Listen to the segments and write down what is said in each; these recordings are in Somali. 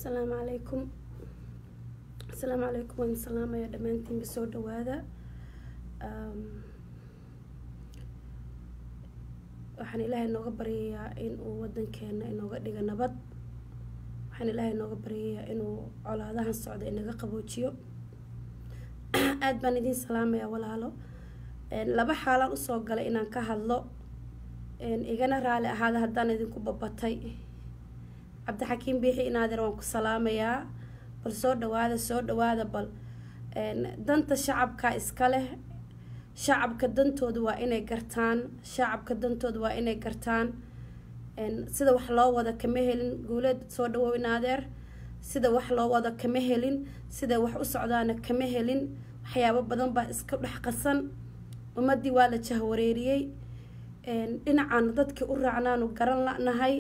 asalaamu calaykum asalaamu calaykum waan salaamaya dhammaantiinba soo dhawaada waxaan ilaahay nooga baryayaa in uu wadankeena inooga dhiga nabad waxaan ilaahay nooga baryayaa inuu colaadahan socda inaga qaboojiyo aada baan idiin salaamayaa walaalo laba xaalaan usoo galay inaan ka hadlo igana raali ahaada haddaan idinku babatay cabdixakiim biixi inaadeer waan ku salaamayaa bal soo dhawaada soo dhawaada bal danta shacabka iska leh shacabka dantooda waa inay gartaan shacabka dantooda waa inay gartaan sida wax loo wada kama helin guuleed soo dhawow inaadeer sida wax loo wada kama helin sida wax u socdaana kama helin waxyaabo badan baa iska dhex qasan ummadii waa la jahwareeriyey dhinacaana dadkii u raacnaanu garan la-nahay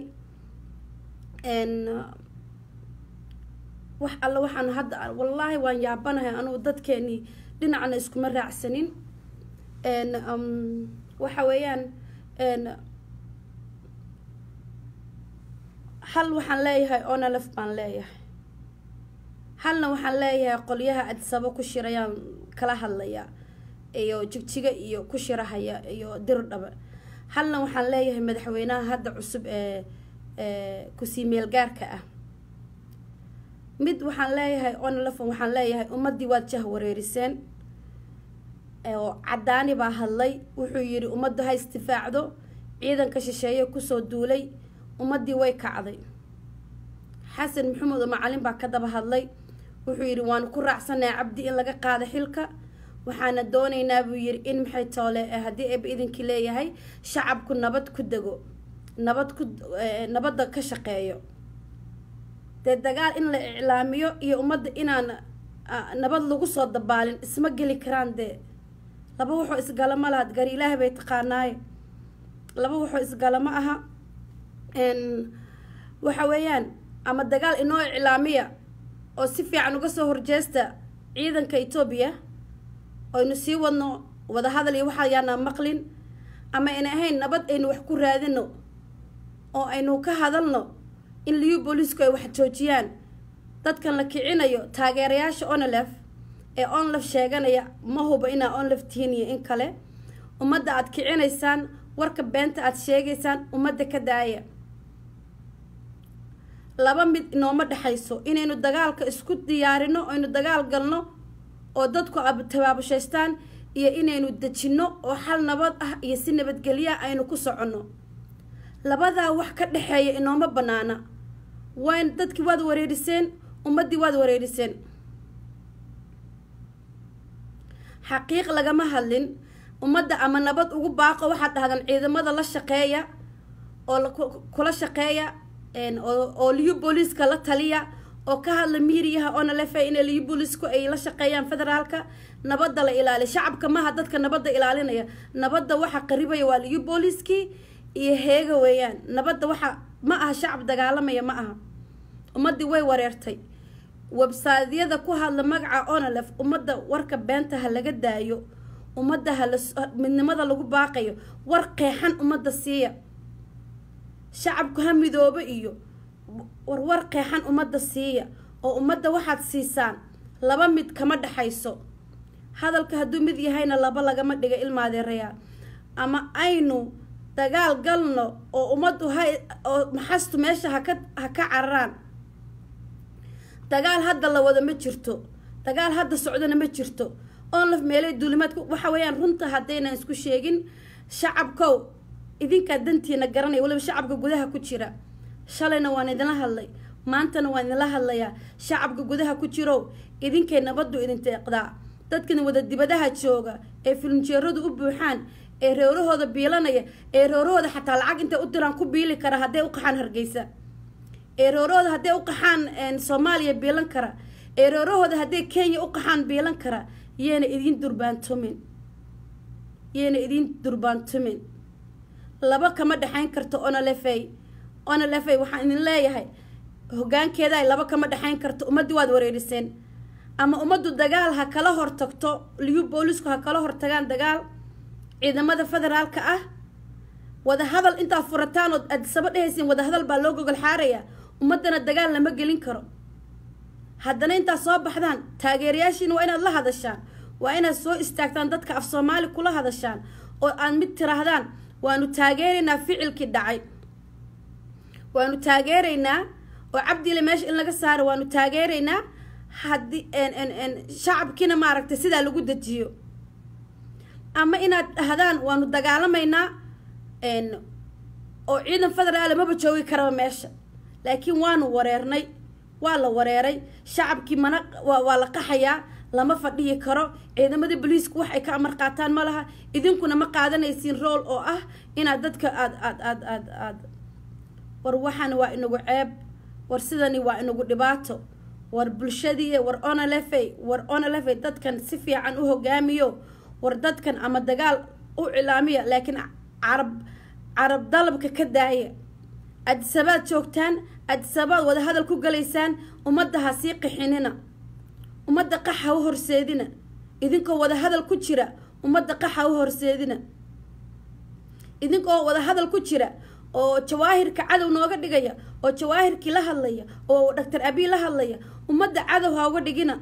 wax alle waxaan hadda wallaahi waan yaabanahay anugu dadkeenii dhinacna iskuma raacsanin waxa weeyaan hal waxaan leeyahay onalef baan leeyahay halna waxaan leeyahay qolyaha adisabo ku shirayaan kala hadlaya iyo jigjiga iyo ku shirahaya iyo dirdhaba halna waxaan leeyahay madaxweynaha hadda cusub ee kusii meelgaarka ah mid waxaan leeyahay onalefon waxaan leeyahay ummadii waad jah wareeriseen oo cadaani baa hadlay wuxuu yidhi ummaddu ha istifaacdo ciidanka shisheeye kusoo duulay ummadii way kacday xasan maxamed oo macalin baa ka daba hadlay wuxuu yidhi waanu ku raacsanaha cabdi in laga qaado xilka waxaana doonaynaa buu yidhi in maxay toole haddii eeba idinkii leeyahay shacabku nabad ku dego nabad ku nabadda ka shaqeeyo dee dagaal in la iclaamiyo iyo ummadda inaan nabad lagu soo dabaalin isma geli karaan dee laba waxoo isgalama laha gari ilaahay bay taqaanaaye laba waxoo isgalama aha waxa weeyaan ama dagaal inoo iclaamiya oo si fiican uga soo horjeesta ciidanka etoobiya aynu sii wadno wadahadal iyo waxa yaanaa maqlin ama ayna ahayn nabad aynu wax ku raadino oo aynu ka hadalno in liyu boolisku ay wax joojiyaan dadkan la kicinayo taageerayaasha onlef ee onlef sheeganaya ma huba inaa onlef tihiin iyo in kale ummadda aada kicinaysaan warka beenta aada sheegaysaan ummadda ka daaya laba mid inooma dhexayso inaynu dagaalka isku diyaarino aynu dagaal galno oo dadku tabaabushaystaan iyo inaynu dejinno oo xal nabad ah iyo si nabadgelyaa aynu ku soconno labadaa wax ka dhexeeya inooma banaana wayn dadkii waad wareeriseen ummaddii waad wareeriseen xaqiiq lagama hadlin ummadda ama nabad ugu baaqo waxaad dhahdaan ciidamada la shaqeeya oo kula shaqeeya oo liyu booliiska la taliya oo ka hadla miiriyaha oona lefe inay liyu boolisku ay la shaqeeyaan federaalka nabadda la ilaaliya shacabka maaha dadka nabadda ilaalinaya nabadda waxa qaribaya waa liyu booliiskii iyo heega weeyaan nabadda waxa ma aha shacab dagaalamaya ma aha ummaddii way wareertay websaadyada ku hadla magaca onalef ummadda warka beenta ha laga daayo ummadda hala midnimada lagu baaqayo war qeexan ummadda siiya shacabku ha midoobo iyo warwar qeexan ummadda siiya oo ummadda waxaad siisaan laba mid kama dhexayso hadalka hadduu mid yahayna laba lagama dhiga ilmaadeerayaa ama aynu dagaal galno oo ummaddu ha oo maxastu meesha haka ha ka cararaan dagaal hadda la wado ma jirto dagaal hadda socdona ma jirto onlaf meelay duulimaadku waxa weeyaan runta haddaynan isku sheegin shacabkow idinkaa dantiina garanaya waliba shacabka gudaha ku jira shalayna waan idinla hadlay maantana waan idinla hadlayaa shacabka gudaha ku jirow idinkay nabaddu idin deeqdaa dadkan wada dibadaha jooga ee filimjeeradu u buuxaan ee reerahooda biilanaya ee reerahooda xataa lacag intay u diraan ku biili kara hadday u qaxaan hargeysa ee reerahooda hadday u qaxaan soomaaliya biilan kara ee reerahooda hadday kenya u qaxaan biilan kara yeena idiin durbaantumin yeena idiin durbaantumin laba kama dhexayn karto onalefey onalefey waxaan idin leeyahay hogaankeeda ay laba kama dhexayn karto ummaddii waad wareeriseen ama ummaddu dagaal ha kala hortagto liyu boolisku ha kala hortagaan dagaal ciidamada federaalka ah wadahadal intaa furataan ood adisaba dhehaysiin wadahadal baa loo gogol xaarayaa ummaddana dagaal lama gelin karo haddana intaad soo baxdaan taageerayaashiina waa inaad la hadashaan waa inaad soo istaagtaan dadka af soomaali kula hadashaan oo aad mid tiraahdaan waanu taageeraynaa ficilkii dhacay waanu taageeraynaa oo cabdile meesha in laga saaro waanu taageeraynaa haddii shacabkiina maaragtay sidaa lagu dejiyo ama inaad dhahdaan waanu dagaalamaynaa oo ciidan federaale maba joogi karaba meesha laakiin waanu wareernay waa la wareeray shacabkii mana waa la qaxayaa lama fadhiyi karo ciidamadii boliisku wax ay ka amar qaataan ma laha idinkuna ma qaadanaysiin rool oo ah inaad dadka aad aad aad aad aad war waxani waa inagu ceeb war sidani waa inagu dhibaato war bulshadii war onalefey war onalefey dadkan si fiican u hogaamiyo war dadkan ama dagaal u cilaamiya laakiin carab carab dalabka ka daaya adisabaad joogtaan adisabaad wada hadal ku galaysaan ummadda ha sii qixinina ummadda qaxa u horseedina idinkoo wada hadal ku jira ummadda qaxa u horseedina idinkoo wada hadal ku jira oo jawaahirka cadow nooga dhigaya oo jawaahirkii la hadlaya oo doctor abiy la hadlaya ummadda cadow ha uga dhigina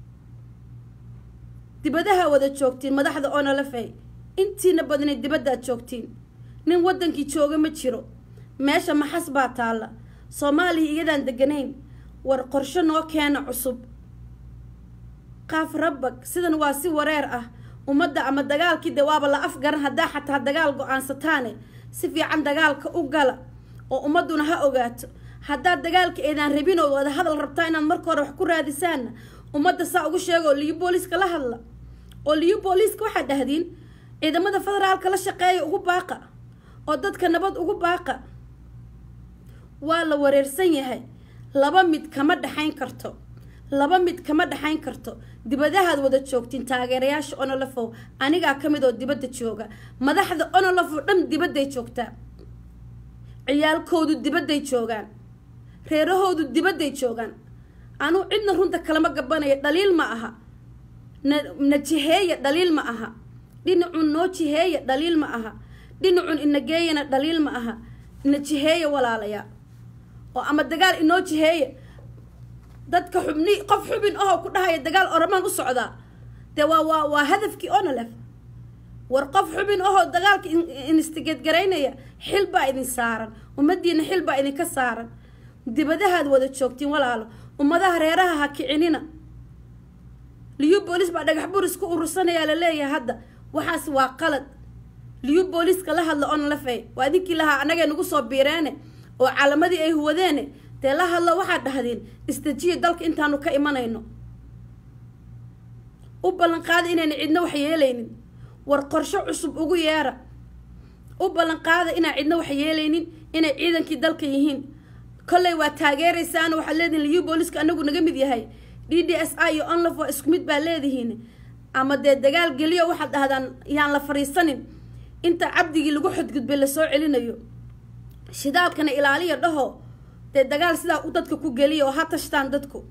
dibadaha wada joogtiin madaxda onolafey intiina badnay dibaddaad joogtiin nin waddankii jooga ma jiro meesha maxas baa taalla soomaaliya iyadaan deganayn war qorsho noo keena cusub qaaf rabbag sidan waa si wareer ah ummadda ama dagaalkii de waaba la afgaran haddaa xataa dagaal go-aansataane si fiican dagaalka u gala oo ummadduna ha ogaato haddaad dagaalka eedaan rabin oo wada hadal rabtaa inaad marka hore wax ku raadisaanna ummadda saa ugu sheego liyo booliiska la hadla oo liyo booliiska waxaad dhahdiin ciidamada federaalka la shaqeeya ugu baaqa oo dadka nabad ugu baaqa waa la wareersan yahay laba mid kama dhexayn karto laba mid kama dhexayn karto dibadahaad wada joogtiin taageerayaasha onolafow anigaa ka mid oo dibadda jooga madaxda onolafow dhan dibadday joogtaa ciyaalkoodu dibadday joogaan reerahoodu dibadday joogaan anuu cidna runta kalama gabanaya dhaliil ma aha na na jiheeya dhaliil ma aha dhinacun noo jiheeya dhaliil ma aha dhinacun inageeyana dhaliil ma aha na jiheeya walaalayaa oo ama dagaal inoo jiheeya dadka xubni qof xubin ahoo ku dhahaya dagaal oramaan u socdaa dee waa waa waa hadafkii onolef war qof xubin ahoo dagaalka instigeed garaynaya xil baa idin saaran ummadiina xil baa idinka saaran dibadahaad wada joogtiin walaalo ummadaha reeraha ha kicinina liyu boolis baa dhagax buris ku urursanayaa laleeyahay hadda waxaas waa qalad liyu booliska la hadla onlefe waa idinkii lahaa annagay nagu soo biireene oo calamadii ay huwadeene dee la hadlo waxaad dhahdeen istajiya dalka intaanu ka imanayno u ballan qaada inayna cidna wax yeelaynin war qorsho cusub ugu yeera u ballan qaada inaan cidna wax yeelaynin inay ciidankii dalka yihiin kolley waa taageeraysaan waxaad leedihin liyu booliska anagu naga mid yahay d d s i iyo onlaf waa isku mid baa leedihiin ama dee dagaal geliyo waxaad dhahdaan yaan la fariisanin inta cabdigii lagu xadgudbay lasoo celinayo shidaalkana ilaaliya dhaho dee dagaal sidaa u dadka ku geliya oo ha tashtaan dadku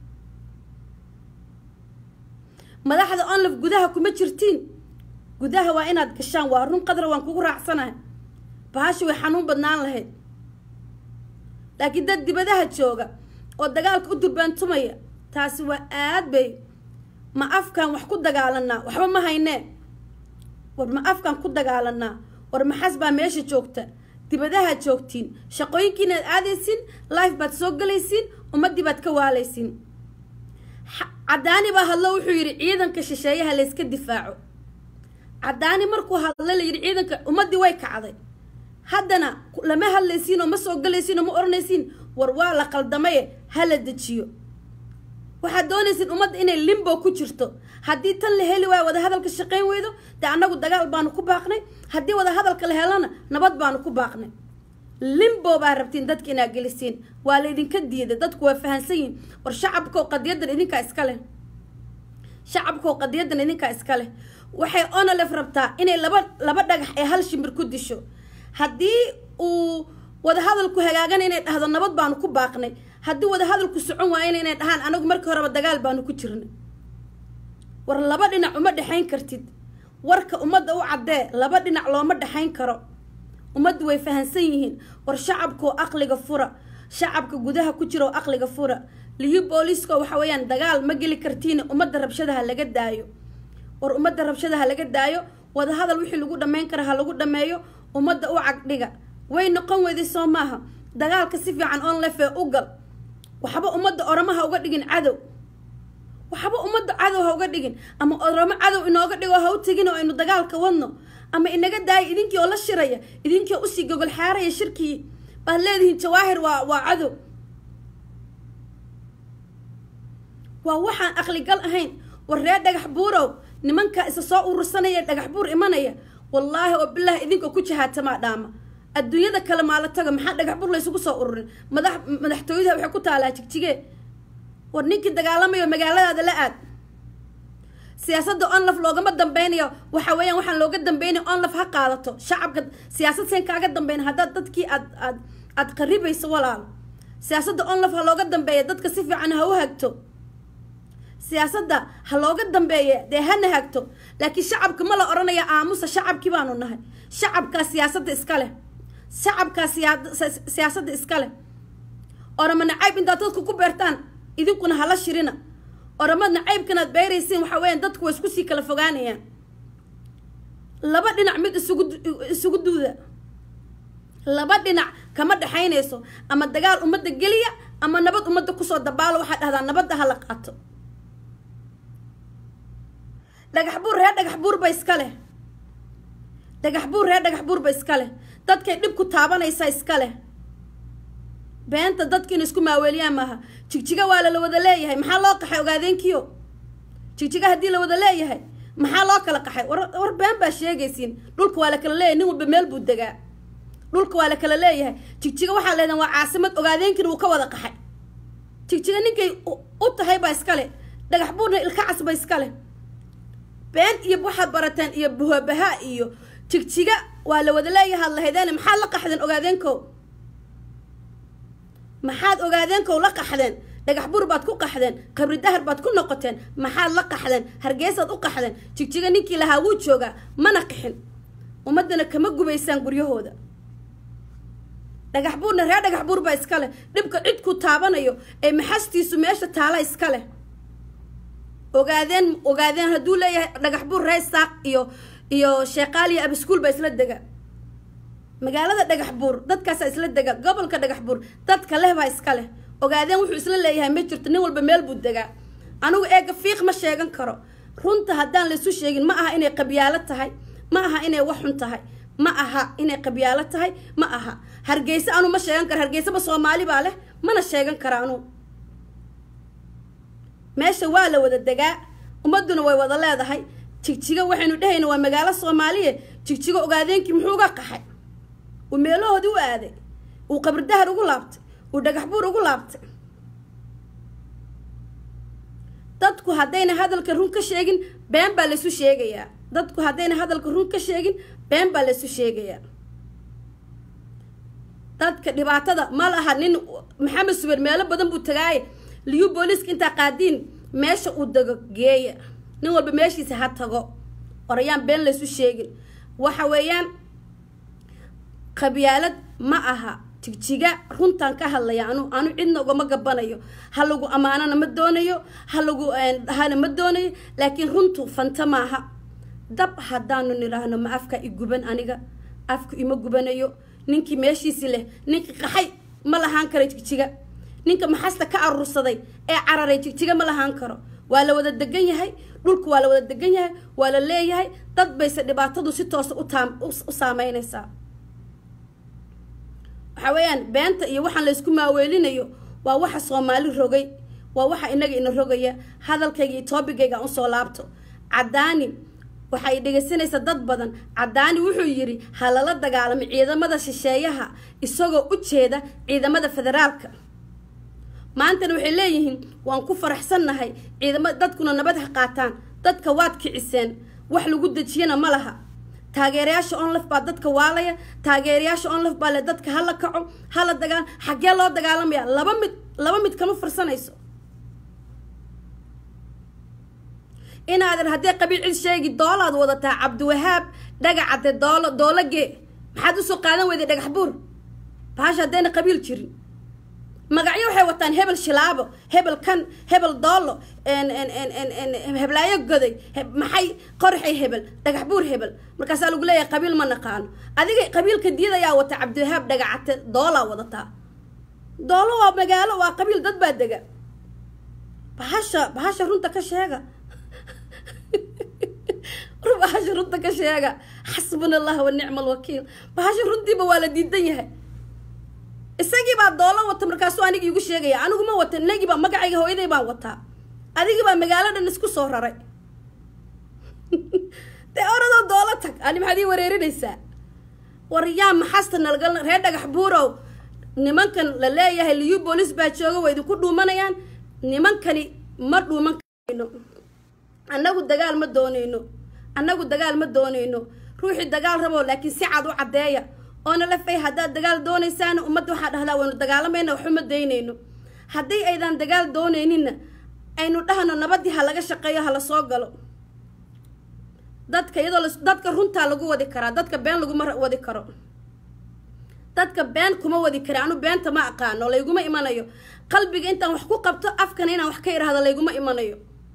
madaxda onlaf gudaha kuma jirtiin gudaha waa inaad gashaan waa run qadra waan kugu raacsanahay bahashi way xanuun badnaan lahayd laakiin dad dibadaha jooga oo dagaalka u durbaantumaya taasi waa aad bay ma afkaan wax ku dagaalanaa waxba ma haynee war ma afkaan ku dagaalanaa war maxas baa meesha joogta dibadahaad joogtiin shaqooyinkiinaad aadaysiin life baad soo galaysiin ummaddii baad ka waalaysiin caddaani baa hadlo wuxuu yidhi ciidanka shisheeyaha layska difaaco caddaani markuu hadlo la yidhi ciidanka ummaddii way kacday haddana lama hadlaysiin oo ma soo galaysiin oo ma odhanaysiin war waa la qaldamaye ha la dejiyo waxaad doonaysiin ummadda inay limbo ku jirto haddii tan la heli waayo wada hadalka shaqayn weydo dee annagu dagaal baanu ku baaqnay haddii wada hadalka la helana nabad baanu ku baaqnay limbo baa rabtiin dadka inaad gelisiin waa laydinka diiday dadku waa fahansan yihin war shacabkow qadiyadan idinkaa iska leh shacabkow qadiyadan idinkaa iska leh waxay onolef rabtaa inay laba laba dhagax ee hal shimbir ku disho haddii uu wada hadalku hagaagana inay dhahdo nabad baanu ku baaqnay haddii wada hadalku socon waayana inay dhahaan anagu markii horeba dagaal baanu ku jirnay war laba dhinac uma dhexayn kartid warka ummadda u caddee laba dhinac looma dhexayn karo ummaddu way fahansan yihiin war shacabkoo aqliga fura shacabka gudaha ku jira oo aqliga fura liyu booliiska waxa weeyaan dagaal ma geli kartiin ummadda rabshadaha laga daayo war ummadda rabshadaha laga daayo wadahadal wixii lagu dhammayn kara ha lagu dhammeeyo ummadda u cagdhiga way noqon weyday soo maaha dagaalka si fiican on lefee u gal waxba ummadda oramaha uga dhigin cadow waxba ummadda cadow ha uga dhigin ama oramo cadow inooga dhigo ha u tegin oo aynu dagaalka wadno ama inaga daaya idinkii oo la shiraya idinkii oo usii gogol xaaraya shirkii baad leedihiin jawaahir waa waa cadow waa waxaan aqligal ahayn war ree dhagax buurow nimankaa isa soo urursanaya dhagax buur imanaya wallaahi oo bilaahi idinkoo ku jahaatamaa dhaama adduunyada kale maala tago maxaa dhagax buur laysugu soo ururin madax madaxtooyadaha waxay ku taalaa jigjigee war ninkii dagaalamayo magaaladaada la aad siyaasadda onlaf loogama dambeynayo waxa weeyaan waxaan looga dambeynaya onlaf ha qaadato shacabka siyaasad seen kaaga dambeyn haddaad dadkii aad aad aad qaribayso walaal siyaasadda onlaf ha looga dambeeya dadka si fiican ha u hagto siyaasadda ha looga dambeeya dee hana hagto laakiin shacabka ma la odhanaya aamusa shacabkii baanu nahay shacabkaa siyaasadda iska leh shacabkaa siyaasadda iska leh orama nacayb intaad dadku ku beertaan idinkuna hala shirina orama nacaybkanaad beeraysiin waxa weeyaan dadku way isku sii kala fogaanayaan laba dhinac mid isugu isugu duuda laba dhinac kama dhexaynayso ama dagaal ummadda geliya ama nabad ummadda kusoo dabaalo waxaad dhahdaa nabadda hala qaato dhagax buur reer dhagax buur ba iska leh dhagax buur reer dhagax buur ba iska leh dadkay dhib ku taabanaysa iska leh beenta dadka ina isku maaweeliyaan maaha jigjiga waa lala wada leeyahay maxaa loo qaxay ogaadeenkiyo jigjiga haddii la wada leeyahay maxaa loo kala qaxay war war been baa sheegaysiin dhulka waa la kala leeyahay nin walba meel buu degaa dhulka waa la kala leeyahay jigjiga waxaa leedahan waa caasimad ogaadeenkiina wuu ka wada qaxay jigjiga ninkay u tahay baa iska leh dhagax buurna ilkacas ba iska leh been iyo waxaad barateen iyo buhabaha iyo jigjiga waa la wada leeyahaad lahaydeen maxaad la qaxdeen ogaadeenkow maxaad ogaadeenkow la qaxdeen dhagax buur baad ku qaxdeen qabri dahar baad ku noqoteen maxaad la qaxdeen hargeysaad u qaxdeen jigjiga ninkii lahaa wuu joogaa mana qixin ummaddana kama gubaysaan guryahooda dhagax buurna reer dhagax buur baa iska leh dhibka cidku taabanayo ee maxastiisu meesha taala iska leh ogaadeen ogaadeen hadduu leeyahay dhagax buur reer saaq iyo iyo sheeqaaliya abiskuul baa isla dega magaalada dhagax buur dadkaasaa isla dega gobolka dhagax buur dadka leh baa iska leh ogaadeen wuxuu isla leeyahay ma jirto nin walba meel buu degaa anigu eega fiiq ma sheegan karo runta haddaan laysu sheegin ma aha inay qabyaalo tahay ma aha inay wax xun tahay ma aha inay qabyaalo tahay ma aha hargeysa anu ma sheegan karo hargeysaba soomaali baa leh mana sheegan kara anu meesha waa la wada degaa ummadduna way wada leedahay jigjiga waxaynu dhehayna waa magaalo soomaaliye jigjiga ogaadeenkii muxuu uga qaxay uu meelahoodii u aaday uu qabridahar ugu laabtay uu dhagax buur ugu laabtay dadku haddayna hadalka run ka sheegin been baa laysu sheegayaa dadku haddayna hadalka run ka sheegin been baa laysu sheegayaa dadka dhibaatada ma laha nin maxamed subeer meelo badan buu tagaaye liyu booliiska intaa qaadiin meesha uu dego geeya nin walba meeshiisa ha tago orayaan been laysu sheegin waxa weeyaan qabyaalad ma aha jigjiga runtaan ka hadlaya anu anu cidna ugama gabanayo ha lagu ammaanana ma doonayo ha lagu dhahana ma doonayo laakiin runtu fanta maaha dab haddaanu nidhaahno ma afka i guban aniga afku ima gubanayo ninkii meeshiisi leh ninkii qaxay ma lahaan karo jigjiga ninka maxasta ka aruursaday ee cararay jigjiga ma lahaan karo waa la wada degan yahay dhulka waa la wada degan yahay waa la leeyahay dad bayse dhibaatadu si toosa utaam u saameynaysaa waxa weeyaan beenta iyo waxaan laysku maaweelinayo waa waxa soomaali rogay waa waxa inaga ina rogaya hadalkayga iyo toobigayga aan usoo laabto caddaani waxay dhegaysanaysaa dad badan caddaani wuxuu yidhi ha lala dagaalamo ciidamada shisheeyaha isagoo u jeeda ciidamada federaalka maantana waxay leeyihiin waan ku faraxsannahay ciidama dadkuna nabad ha qaataan dadka waad kiciseen wax lagu dejiyana ma laha taageerayaasha onlif baa dadka waalaya taageerayaasha onlif baa le dadka hala kaco hala dagaal xaggee loo dagaalamaya laba mid laba mid kama farsanayso inaadan haddee qabiil cid sheegi doolaad wadataa cabdiwahaab dhagacade doolo doologee maxaad usoo qaadan weyday dhagax buur bahasha haddayna qabiil jirin magacyo waxay wataan hebel shilaabo hebel kan hebel doollo heblaayo goday maxay qorxay hebel dhagax buur hebel markaasaa lagu leeyahay qabiil ma naqaano adiga qabiilka diyad ayaa wata cabdiwahaab dhagacate doolaa wadataa doollo waa magaalo waa qabiil dad baa dega bahasha bahasha runta ka sheega bahasha runta ka sheega xasbuna allah wa nicma alwakiil bahasha runtiiba waa la diidan yahay isagii baa doolo wata markaasuu anigi igu sheegaya anigu ma wata inagii baa magacayga hooyaday baan wataa adigii baa magaalo dhan isku soo raray dee oradoo doolo tag ani maxaad ii wareerinaysaa war yaa maxasta nalgal reer dhagax buurow nimankan la leeyahay liyu boolis baa jooga waa idinku dhuumanayaan nimankani ma dhuuman karayno annagu dagaal ma doonayno annagu dagaal ma doonayno ruuxii dagaal rabo laakiin si cad u caddeeya oona la fay haddaad dagaal doonaysaana ummadda waxaa dhahdaa waynu dagaalamayna waxuma daynayno haddii aydan dagaal doonayninna aynu dhahno nabadii ha laga shaqeeyo ha la soo galo dadka iyadoo dadka runtaa lagu wadi karaa dadka been laguma wadi karo dadka been kuma wadi kara anu beenta ma aqaano layguma imanayo qalbiga intaan wax ku qabto afkana inaan wax ka idhaahdo layguma imanayo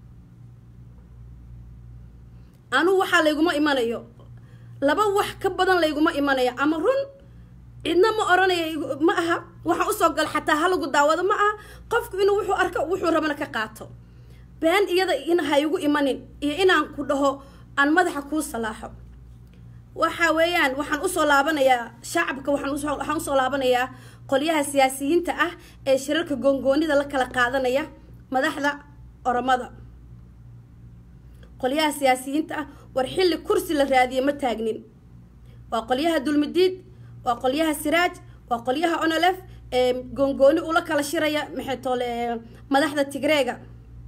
anugu waxaa layguma imanayo laba wax ka badan layguma imanayo ama run cidna ma oranayo ma aha waxaan usoo gal xataa halagu daawado ma aha qofku inuu wuxuu arko wuxuu rabana ka qaato been iyada in ha igu imanin iyo inaan ku dhaho aan madaxa kuu salaaxo waxa weeyaan waxaan usoo laabanayaa shacabka waxaan usoo laabanayaa qolyaha siyaasiyiinta ah ee shirarka goongoonida la kala qaadanaya madaxda oromada qolyaha siyaasiyiinta ah war xilli kursi la raadiye ma taagnin waa qolyaha dulmidiid waa qolyaha siraaj waa qolyaha onolef ee goongooni ula kala shiraya maxay toole madaxda tigreega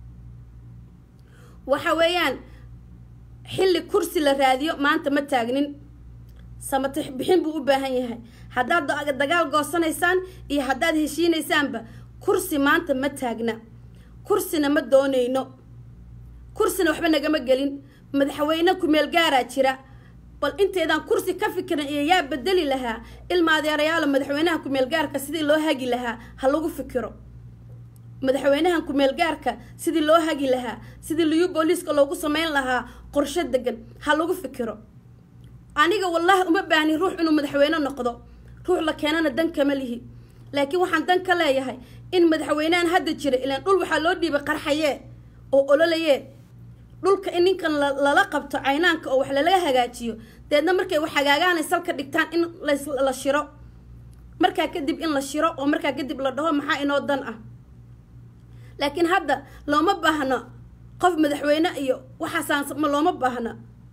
waxa weeyaan xilli kursi la raadiyo maanta ma taagnin samatix bixin buu u baahan yahay haddaad dagaal goosanaysaan iyo haddaad heshiinaysaanba kursi maanta ma taagna kursina ma doonayno kursina waxba nagama gelin madaxweyne kumeel gaaraa jira bal inteedaan kursi ka fikiran iyo yaa bedeli lahaa ilma adeerayaalo madaxweynaha kumeel gaarka sidii loo hagi lahaa ha lagu fikiro madaxweynahan kumeel gaarka sidii loo hagi lahaa sidii liyu booliiska loogu sameyn lahaa qorsho degan ha lagu fikiro aniga wallaahi uma baahni ruux inuu madaxweyne noqdo ruux la keenana dan kama lihi laakiin waxaan dan ka leeyahay in madaxweynehan hadda jira ilaan dhul waxaa loo dhiibay qarxayee oo ololayee dhulka in ninkan lala qabto caynaanka oo wax lalaga hagaajiyo deedna markay wax hagaagaanay salka dhigtaan in la shiro markaa kadib in la shiro oo markaa kadib la dhaho maxaa inoo dan ah laakiin hadda looma baahno qof madaxweyne iyo waxaasaan ma looma baahna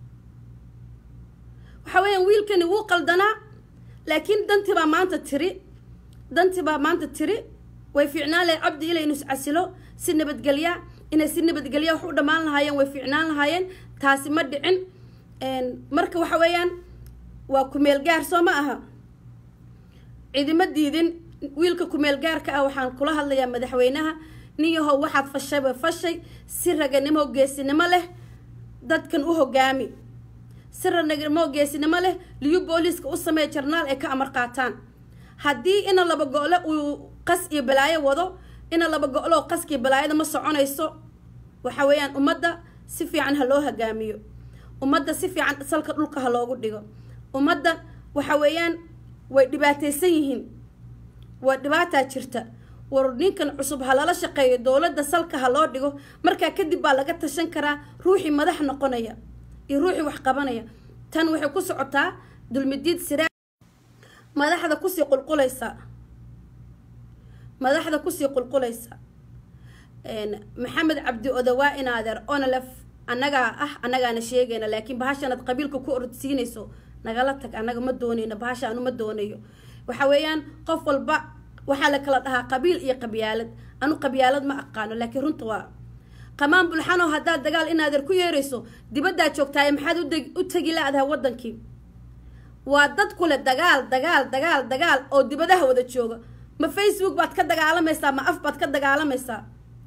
waxa weeyaan wiilkani wuu qaldanaa laakiin dantii baa maanta tiri dantii baa maanta tiri way fiicnaan lahayd cabdi ila inuu iscasilo si nabadgelya inay si nabadgelya wax u dhammaan lahaayeen way fiicnaan lahaayeen taasi ma dhicin marka waxa weeyaan waa kumeel gaar soo ma aha cidima diidin wiilka kumeel gaarka ah waxaan kula hadlayaa madaxweynaha nin yahow waxaad fashayba fashay si raganimo geesinimo leh dadkan u hogaami si raganimo geesinimo leh liyu booliiska u sameeya jarnaal ay ka amar qaataan haddii ina laba go-le uu qas iyo balaayo wado ina laba go-lo qaskiiyo balaayada ma soconayso waxa weeyaan ummadda si fiican ha loo hogaamiyo ummadda si fiican salka dhulka ha loogu dhigo ummadda waxa weeyaan way dhibaataysan yihiin waa dhibaataa jirta war ninkan cusub ha lala shaqeeyo dowladda salka ha loo dhigo markaa kadib baa laga tashan karaa ruuxii madax noqonaya iyo ruuxii wax qabanaya tan waxay ku socotaa dulmidiid siraa madaxda kusii qulqulaysa madaxda kusii qulqulaysa maxamed cabdi odawaa inaadeer onalef annagaa ah annagaana sheegayna laakiin bahashanaad qabiilka ku ordsiinayso nagala tag annaga ma doonayno bahasha anu ma doonayo waxa weeyaan qof walba waxaa la kala dhahaa qabiil iyo qabyaalad anu qabyaalad ma aqaano laakiin runta waa qamaan bulxanow haddaad dagaal inaadeer ku yeerayso dibaddaa joogtaaye maxaad u tegi la-dahay waddankii waa dad kule dagaal dagaal dagaal dagaal oo dibadaha wada jooga ma facebook baad ka dagaalamaysaa ma af baad ka dagaalamaysaa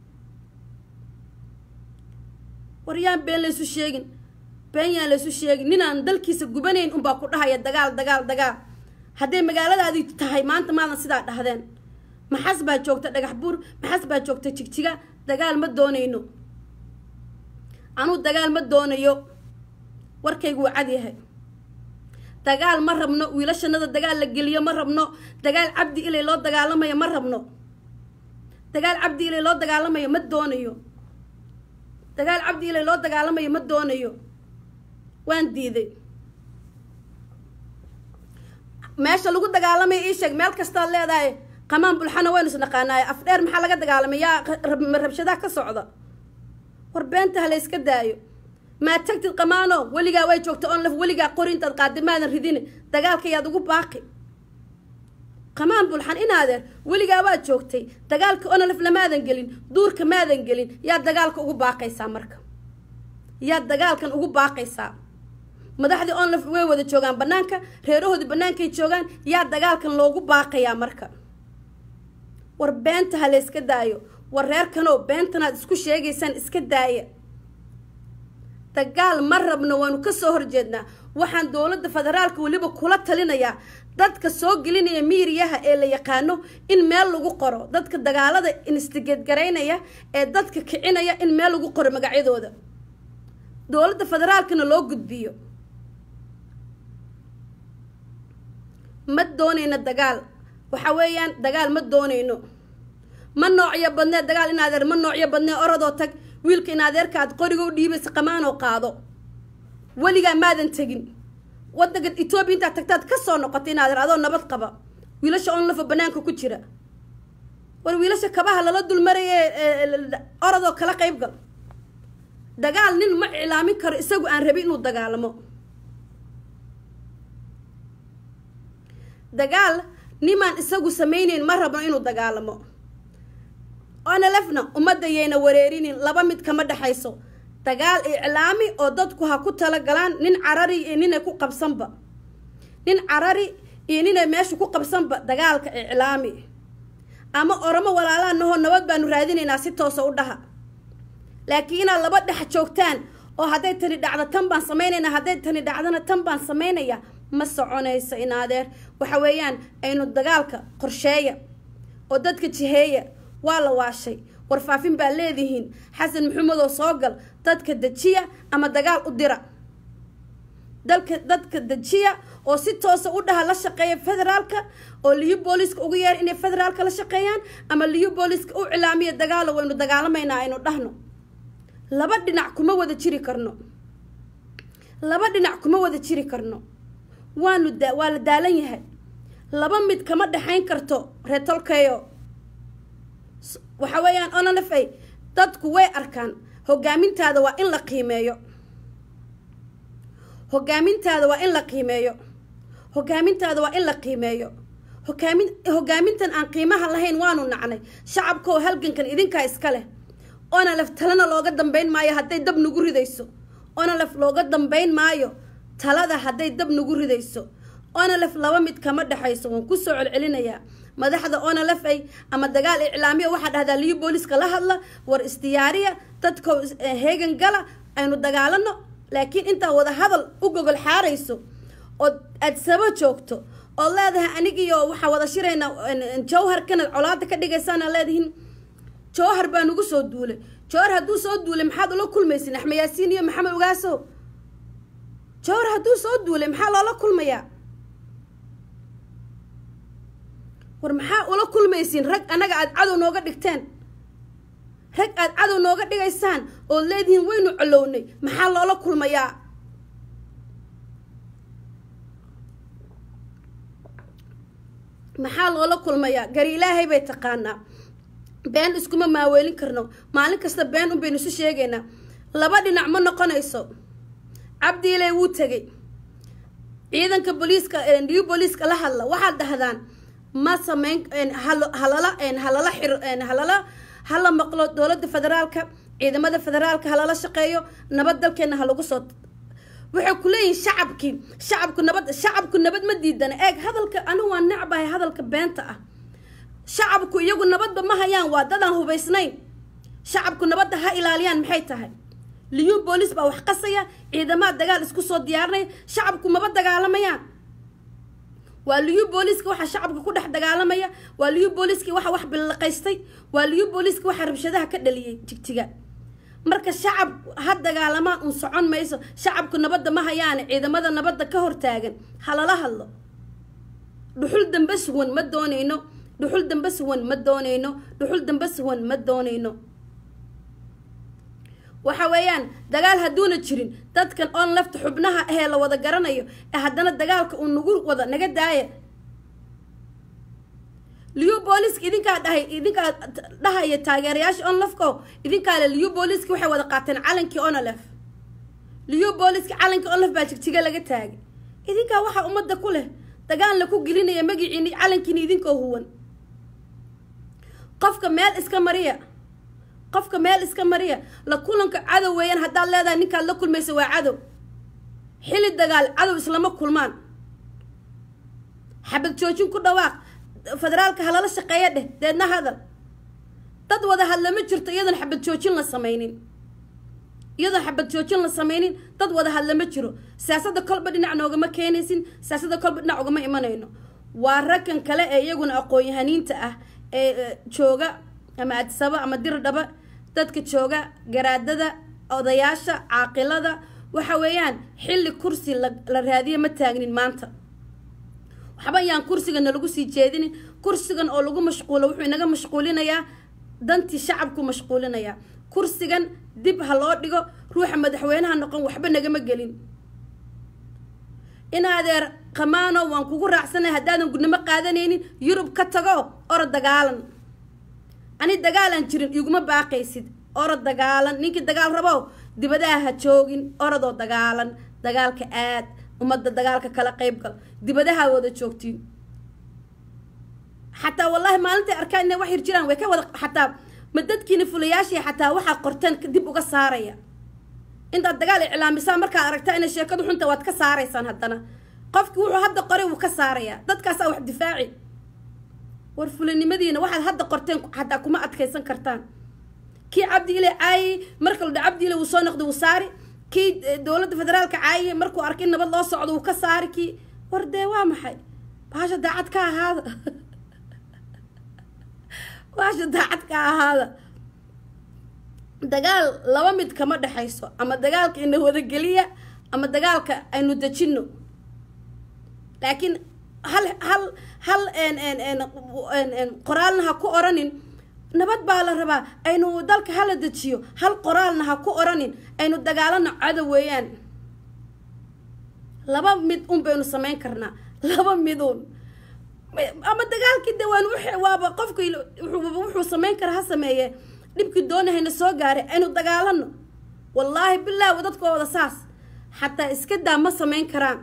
war yaan been laysu sheegin been yaan laysu sheegin ninaan dalkiisa gubanayn unbaa ku dhahaya dagaal dagaal dagaal hadday magaaladaadii tahay maanta maadan sidaa dhahdeen maxas baa joogta dhagax buur maxas baa joogta jigjiga dagaal ma doonayno anuu dagaal ma doonayo warkaygu waa cad yahay dagaal ma rabno wiilashanada dagaal la geliyo ma rabno dagaal cabdi ilay loo dagaalamayo ma rabno dagaal cabdi ilay loo dagaalamayo ma doonayo dagaal cabdi ilay loo dagaalamayo ma doonayo waan diiday meesha lagu dagaalamaya ii sheeg meel kastaad leedahay qamaan bulxana waynu isnaqaanaaye afdheer maxaa laga dagaalamay yaa rabshadaha ka socda war beenta ha la yska daayo maa tagtid qamaano weligaa way joogta onlaf weligaa qori intaad qaadi maadan ridini dagaalka yaad ugu baaqi qamaan bulxan inaadeer weligaa waad joogtay dagaalka onlaf lamaadan gelin duurka maadan gelin yaad dagaalka ugu baaqaysaa marka yaad dagaalkan ugu baaqaysaa madaxdii onlaf way wada joogaan banaanka reerahoodii bannaankay joogaan yaa dagaalkan loogu baaqayaa marka war beenta ha la yska daayo war reerkanoo beentanaad isku sheegaysaan iska daaya dagaal ma rabno waanu kasoo horjeednaa waxaan dowladda federaalka weliba kula talinayaa dadka soo gelinaya miiriyaha ee la yaqaano in meel lagu qoro dadka dagaalada instigeedgaraynaya ee dadka kicinaya in meel lagu qoro magacyadooda dowladda federaalkana loo gudbiyo ma doonayno dagaal waxa weeyaan dagaal ma doonayno ma noocyo badnee dagaal in adeer ma noocyo badnee orodoo tag wiilka in adeerka aad qoriga u dhiibaysa qamaanoo qaado weligaa maadan tegin wadanka etoobiya intaad tagtaad ka soo noqotay in adeer adoo nabad qaba wiilasha onlafa banaanka ku jira war wiilasha kabaha lala dulmaraya orodoo kala qayb gal dagaal nin ma iclaamin karo isagu aan rabin inuu dagaalamo dagaal nimaan isagu samayneyn ma rabno inuu dagaalamo onalefna ummadda yayna wareerinin laba mid kama dhexayso dagaal iclaami oo dadku ha ku tala galaan nin carari iyo ninay ku qabsanba nin carari iyo ninay meesha ku qabsanba dagaalka iclaami ama oromo walaalaa nahoo nabad baanu raadinaynaa si toosa u dhaha laakiin inaad laba dhex joogtaan oo hadday tani dhacdo tan baan samaynaynaa hadday tani dhacdona tan baan samaynaya ma soconayso in adeer waxa weeyaan aynu dagaalka qorsheeya oo dadka jiheeya waa la waashay warfaafin baa leedihiin xasan maxamedow soo gal dadka dejiya ama dagaal u dira dalka dadka dejiya oo si toosa u dhaha la shaqeeya federaalka oo liyu booliska ugu yeer inay federaalka la shaqeeyaan ama liyu booliska u cilaamiya dagaalo waynu dagaalamaynaa aynu dhahno laba dhinac kuma wada jiri karno laba dhinac kuma wada jiri karno waanu da waa la daalan yahay laba mid kama dhexayn karto reetolkeyo waxa weeyaan onanafay dadku way arkaan hogaamintaada waa in la qiimeeyo hogaamintaada waa in la qiimeeyo hogaamintaada waa in la qiimeeyo hogaamin hogaamintan aan qiimaha lahayn waanu nacnay shacabka oo halgankan idinkaa iska leh onalef talena looga dambeyn maayo hadday dab nagu ridayso onalef looga dambeyn maayo talada hadday dab nagu ridayso onalef laba mid kama dhexayso waan kusoo celcelinayaa madaxda onalefay ama dagaal iclaamiya waxaa dhahdaa liyu booliska la hadla war isdiyaariya dadka heegan gala aynu dagaalano laakiin intaa wada hadal u gogol xaarayso oo aad sabo joogto oo leedahay anigiyo waxaa wada shiraynaa jawhar kanad colaada ka dhigaysaana leedihiin jawhar baa nagu soo duulay jawhar hadduu soo duulay maxaad ula kulmaysin axmed yaasiin iyo maxamed ogaaso jawhar hadduu soo duulay maxaa loola kulmayaa war maxaa ula kulmaysiin rag annaga aada cadow nooga dhigteen rag aada cadow nooga dhigaysaan ood leedihiin waynu colownay maxaa loola kulmayaa maxaa loola kulmayaa gari ilaahay bay taqaanaa been iskuma maaweelin karno maalin kasta been un baynu isu sheegaynaa laba dhinac ma noqonayso cabdiiley wuu tegay ciidanka booliiska new booliiska la hadla waxaad dhahdaan ma sameyn halala halala xir halala hala maqlo dowladda federaalka ciidamada federaalka halala shaqeeyo nabad dalkeena ha lagu soo waxay ku leeyihin shacabkii shacabku nabad shacabku nabad ma diidana eeg hadalka anigu waa necbahay hadalka beenta ah shacabku iyagu nabadba ma hayaan waa dadaan hubaysnayn shacabku nabadda ha ilaaliyaan maxay tahay liyu boolis baa wax qasaya ciidamaha dagaal isku soo diyaarinaya shacabku maba dagaalamayaan waa liyu booliiska waxa shacabka ku dhex dagaalamaya waa liyu booliiskii waxa wax billaqaystay waa liyu booliiska waxa rabshadaha ka dhaliyay jigjiga marka shacab ha dagaalamaan uun socon mayso shacabku nabadda ma hayaane ciidamada nabadda ka hortaagan halala hadlo dhuxul dambe suwan ma doonayno dhuxul dambe suwan ma doonayno dhuxul dambe suwan ma doonayno waxa weeyaan dagaal hadduuna jirin dadkan oon lafta xubnaha ahee la wada garanayo ee haddana dagaalka uu nagu wada naga daaya liyu booliska idinkaa dhahay idinkaa dhahaya taageerayaasha onlefko idinkaa le liyu booliski waxay wada qaateen calankii onolef liyu booliski calankii onlef baa jigjiga laga taagay idinkaa waxaa ummadda ku leh dagaal la ku gelinaya magiciini calankiini idinkoo huwan qofka meel iska mariya qofka meel iska mariya la kulanka cadow weeyaan haddaad leedahay ninkaad la kulmaysa waa cadow xili dagaal cadow islama kulmaan xabad joojin ku dhawaaq federaalka halala shaqeeya dheh deedna hadal dad wada hadla ma jirto iyadoon xabad joojin la sameynin iyadoon xabad joojin la sameynin dad wada hadla ma jiro siyaasadda kolba dhinac noogama keenaysin siyaasadda kolba dhinac ugama imanayno waa ragkan kale ee iyaguna aqoon-yahaniinta ah ee jooga ama adsabo ama dirdhaba dadka jooga garaadada odayaasha caaqilada waxa weeyaan xilli kursi la raadiyo ma taagnin maanta waxba ayaan kursigan nalagu sii jeedinin kursigan oo lagu mashquulo wuxuu inaga mashquulinayaa dantii shacabku mashquulinayaa kursigan dib ha loo dhigo ruuxa madaxweynaha noqon waxba nagama gelin in adeer qamaano waan kugu raacsanay haddaadan gudnimo qaadanaynin yurub ka tago orod dagaalan ani dagaalan jirin iguma baaqaysid orod dagaalan ninkii dagaal rabow dibadaha ha joogin orodoo dagaalan dagaalka aad ummadda dagaalka kala qayb gal dibadaha wada joogtiin xataa wallaahi maalintay arkaan inay wax yar jiraan way ka wada xataa ma dadkiina fulayaashii xataa waxaa qorteen dib uga saaraya intaad dagaal iclaamisaan markaad aragtaa inay sheekadu xunta waad ka saaraysaan haddana qofkii wuxuu hadda qoray wuu ka saarayaa dadkaasaa wax difaaci war fulanimadiina waxaad hadda qorteen xataa kuma adkaysan kartaan kii cabdi ile caayay marka la dha cabdi ile wuu soo noqday wuu saari kii dowladda federaalka caayay markuu arkay nabad loo socdo wuu ka saari kii war dee waa maxay baasha daacad ka ahaada baasha daacad ka ahaada dagaal laba mid kama dhexayso ama dagaalka ina wadageliya ama dagaalka aynu dejino laakiin hal hal hal qoraalna ha ku oranin nabad baa la rabaa aynu dalka hala dejiyo hal qoraalna ha ku oranin aynu dagaalano cadow weeyaan laba mid un baynu samayn karnaa laba midun ama dagaalkii de waan waaba qofka wuxuu samayn kara ha sameeye dhibkii doonahayna soo gaaray aynu dagaalano wallaahi bilaahi dadkooda saas xataa iska daa ma samayn karaan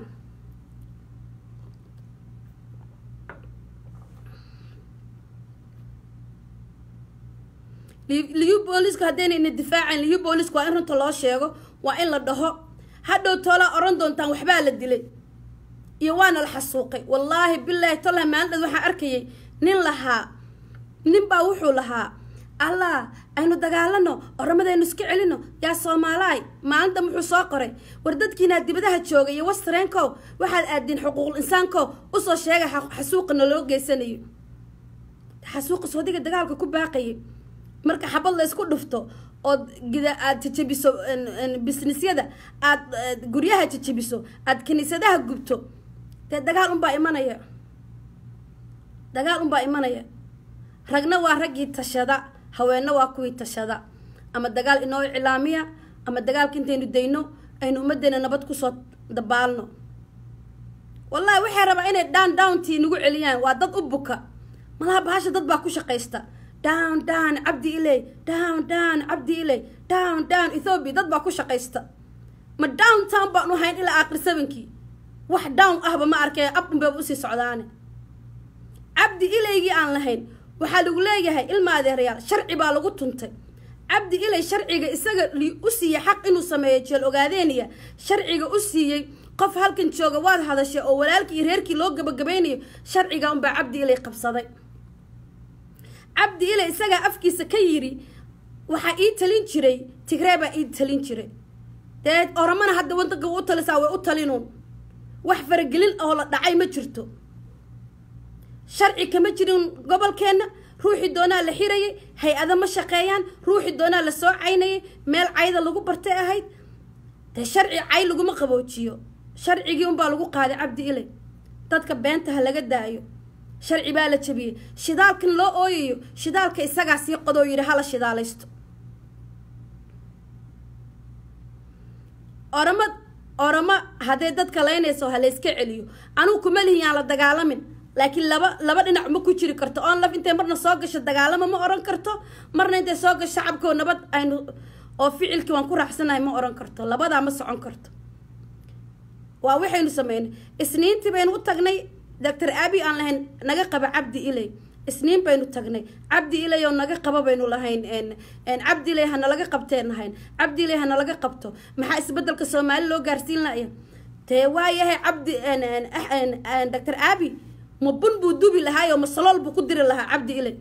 liyu boolisku haddaynayna difaacayn liyu boolisku waa in runta loo sheego waa in la dhaho hadhow toolaa oran doontaan waxbaa la dilay iyo waana la xasuuqay wallaahi bilaahi tolah maalindheed waxaan arkayay nin lahaa nin baa wuxuu lahaa allah aynu dagaalano oramadaynu iska celino yaa soomaalaay maalinta wuxuu soo qoray war dadkiinaa dibadaha jooga iyo wastareenkow waxaad aadiin xuquuqul insaankow usoo sheegay xasuuqana loo geysanayo xasuuqa soodiga dagaalka ku baaqayay marka xabad la isku dhufto ood gida aad jajabiso businessyada aad guryaha jajabiso aad kiniisadaha gubto dee dagaal unbaa imanaya dagaal unbaa imanaya ragna waa raggii tashada haweenna waa kuwii tashada ama dagaal inoo iclaamiya ama dagaalka intaynu dayno aynu ummaddeena nabad kusoo dabaalno wallahi waxay rabaa inay down downtii nagu celiyaan waa dad u buka malaha bahasha dad baa ku shaqaysta down down cabdi iley down down cabdi iley down down ethoobia dad baa ku shaqaysta ma down town baan u hayn ilaa aakhir sabankii wax down ahba ma arkay ab unbaba usii socdaane cabdi ileygii aan lahayn waxaa lagu leeyahay ilma adeerayaal sharci baa lagu tuntay cabdi ilay sharciga isaga u siiyey xaq inuu sameeyo jeel ogaadeeniya sharciga u siiyey qof halkan jooga waad hadashay oo walaalkii iyo reerkii loo gabagabeynayo sharciga unbaa cabdi ilay qabsaday cabdi ilay isagaa afkiisa ka yiri waxaa ii talin jiray tigree baa ii talin jiray dee oramana hadda wadanka u talisaa way u talinuun wax faragelin oo la dhacay ma jirto sharci kama jirin gobolkeenna ruuxii doonaa la xirayay hay-ada ma shaqeeyaan ruuxii doonaa la soo caynayay meel cayda lagu bartay ahayd dee sharci cay laguma qaboojiyo sharcigii unbaa lagu qaaday cabdi ilay dadka beenta ha laga daayo sharci baa la jabiyey shidaalkan loo ooyayo shidaalka isagaa sii qodoo yidhi hala shidaalaysto orama oramo haddee dadka laynayso ha layska celiyo anugu kuma lihin yaan la dagaalamin laakiin laba laba dhinac ma ku jiri karto on laf intay marna soo gasho dagaalamo ma oran karto marna intay soo gasho shacabkoo nabad aynu oo ficilkii waan ku raaxsanahay ma oran karto labadaa ma socon karto waa waxaynu sameynay isniintii baynu u tagnay doctor abi aan lahayn naga qaba cabdi ilay isniin baynu tagnay cabdi ilay oo naga qaba baynu lahayn cabdi ilay hana laga qabteen lahayn cabdi ilay hana laga qabto maxaa isbedelka soomaali loo gaarsiin laya dee waayahay cabdi doctor abi ma bun buu dubi lahaayoo ma salool buu ku diri lahaa cabdi ilay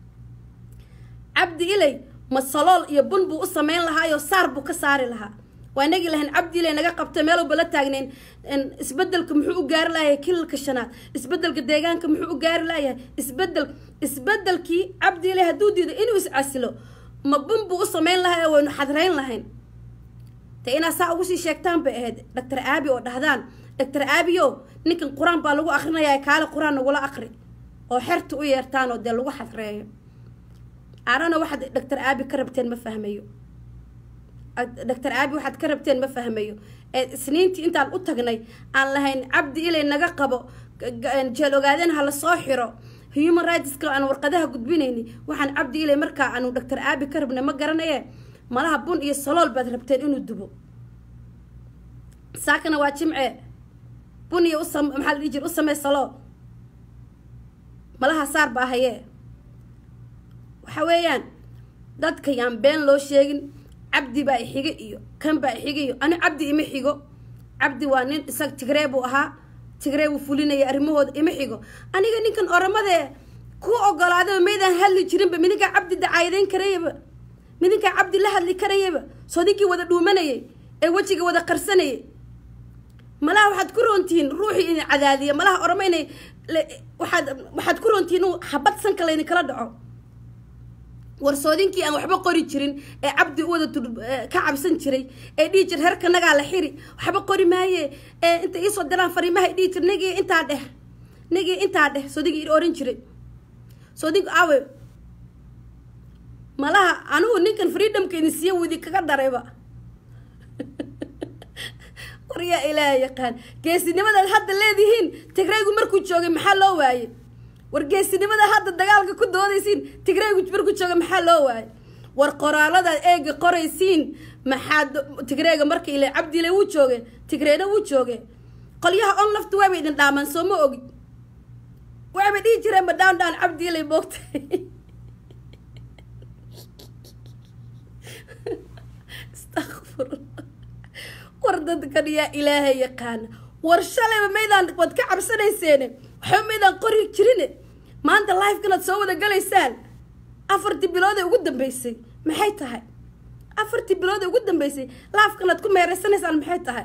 cabdi ilay ma salool iyo bun buu u sameyn lahaayoo saar buu ka saari lahaa waa inagii lahayn cabdi ilay naga qabta meelowba la taagnayn isbedelka muxuu u gaari layahay kilalka shanaad isbedelka deegaanka muxuu u gaari layahay isbedel isbedelkii cabdi ilay hadduu diido inuu iscasilo ma bun buu u sameyn lahaa oo waynu xadrayn lahayn de inaad saa ugu sii sheegtaan bay ahayd doctor aabi oo dhahdaan doctor aabiyo ninkan qur-aan baa lagu akrinayaa kaale qur-aan nagula aqri oo xerta u yeertaan oo dee lagu xadreeyo arana waxaad doctor aabi ka rabteen ma fahmayo doctor aabi waxaad ka rabteen ma fahmayo ee isniintii intaan u tagnay aan lahayn cabdi ilay naga qabo jeel ogaadeen ha la soo xiro human rightska aan warqadaha gudbinayni waxaan cabdi ilay markaa aanu doctor aabi ka rabnay ma garanaye malaha bun iyo salool baad rabteen inuu dubo saakana waa jimce bun iyo usam maxaa la dhihi jir u samey salool malaha saar baa hayee waxa weeyaan dadka yaan been loo sheegin cabdi baa ixiga iyo kan baa ixiga iyo ani cabdi ima xigo cabdi waa nin isag tigree buu ahaa tigree buu fulinaya arrimahooda ima xigo aniga ninkan oramadee ku ogolaadaba maydaan hadli jirinba midinkaa cabdi dacaayadeyn karayaba midinkaa cabdi la hadli karayaba soo ninkii wada dhuumanayay ee wejiga wada qarsanayay malaha waxaad ku roontihiin ruuxii idin cadaadiya malaha orama inay waxaad waxaad ku roontihiin inuu habad sanka layni kala dhaco warsoodinkii aan waxba qori jirin ee cabdi u wada ka cabsan jiray ee dhihi jir herka nagaa la xiri waxba qori maaye ee inta iisoo diraan fariimaha dhihi jir nigii intaa dheh nigii intaa dheh soodinki oran jiray soodinku awe malaha anigu ninkan freedomka idin siiya widi kaga darayba waryaa ilaaha yaqaan geesinimadaad hadda leedihiin tigraygu markuu joogay maxaa loo waayey war geesinimada hadda dagaalka ku doodaysiin tigraygu markuu jooga maxaa loo waayey war qoraaladaad eega qoraysiin maxaa tigreega marka ile cabdile wuu jooge tigreena wuu jooge qolyaha on lafta waaba idin dhaamaan soo ma ogi waaba dhihi jireen ma dhaan dhaan cabdiile moogtay astaqfirullah war dadkan yaa ilaahay yaqaana war shalayba maydaan waad ka cabsanayseene waxba maydaan qori jirine maanta lifekanaad soo wada galaysaan afartii bilood ee ugu dambeysay maxay tahay afartii bilood ee ugu dambeysay lifekanaad ku meereysanaysaan maxay tahay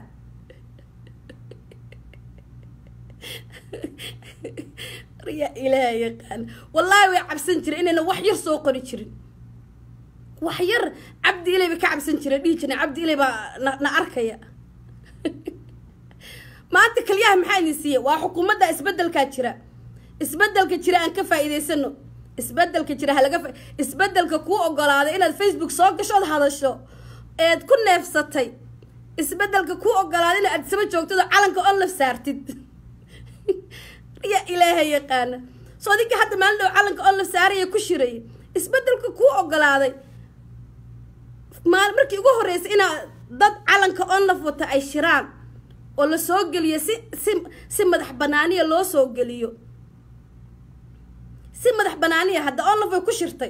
yaa ilaahay yaqaana wallaahi way cabsan jiren inayna wax yar soo qori jirin wax yar cabdi ilay bay ka cabsan jireen dhihi jireen cabdi ilay baa na na arkaya maanta kaliyaha maxaa idin siiya waa xukuumadda isbedelkaa jira isbedelka jira aan ka faa'iidaysano isbedelka jira halaga fa isbedelka kuu ogolaaday inaad facebook soo gashood hadasho eed ku neefsatay isbedelka kuu ogolaaday inaad adsaba joogtado calanka onlaf saartid yaa ilaahay yaqaana soo adinka hadda maalin dhow calanka onlaf saaraya ku shiraya isbedelka kuu ogolaaday maal markii ugu horreysay inaa dad calanka onlaf wata ay shiraan oo la soo geliyo si si si madax banaaniya loo soo geliyo si madax banaaniya hadda onlaf way ku shirtay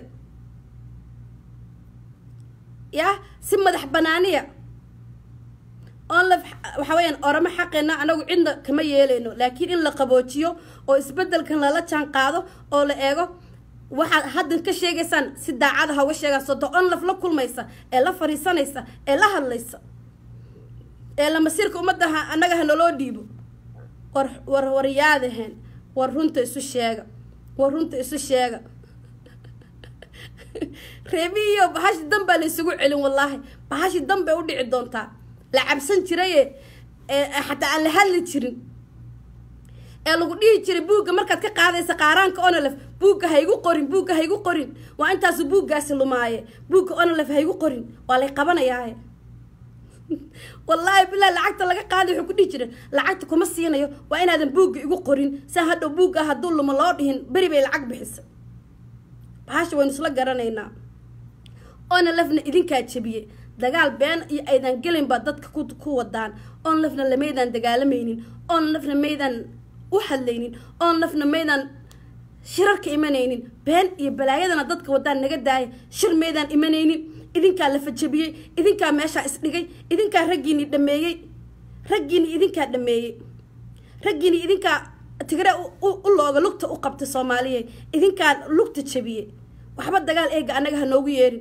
yah si madax banaaniya onlaf waxa weeyaan oramo xaqeena anagu cidna kama yeeleyno laakiin in la qaboojiyo oo isbedelkan lala jaan qaado oo la eego waxaad haddan ka sheegaysaan si daacada ha uga sheegaan sodo onlaf la kulmaysa ee la fariisanaysa ee la hadlaysa ee la masiirka ummaddaha annaga ha naloo dhiibo war war waryaadaheen war runta isu sheega war runta isu sheega reebihiiyo bahashi dan baa la isugu celin wallaahi bahashi dan bay u dhici doontaa la cabsan jiraye xataa aan la hadli jirin ee lagu dhihi jiray buugga markaad ka qaadaysa qaaraanka onolef buugga ha igu qorin buugga ha igu qorin waa intaasu buuggaasi lumaaye buugga onolef ha igu qorin waa lay qabanayaaye wallaahi bilaa lacagta laga qaaday wuxuu ku dhihi jiray lacagta kuma siinayo waa inaadan buugga igu qorin saa hadhow buugga hadduu lumo loo dhihin beri bay lacag bixisa bahasha waynu isla garanaynaa onolefna idinkaa jebiyey dagaal been iyo aydan gelin baa dadka ku wadaan onolefna lamaydaan dagaalamaynin onolefna maydaan u hadlaynin onolefna maydaan shirarka imanaynin been iyo balaayadana dadka wadaan naga daaya shir maydaan imanaynin idinkaa la fajabiyey idinkaa meeshaa isdhigay idinkaa raggiini dhameeyey raggiini idinkaa dhameeyey raggiini idinkaa tigre u looga lugta u qabtay soomaaliya idinkaa lugta jabiyey waxba dagaal eega annaga ha noogu yeerin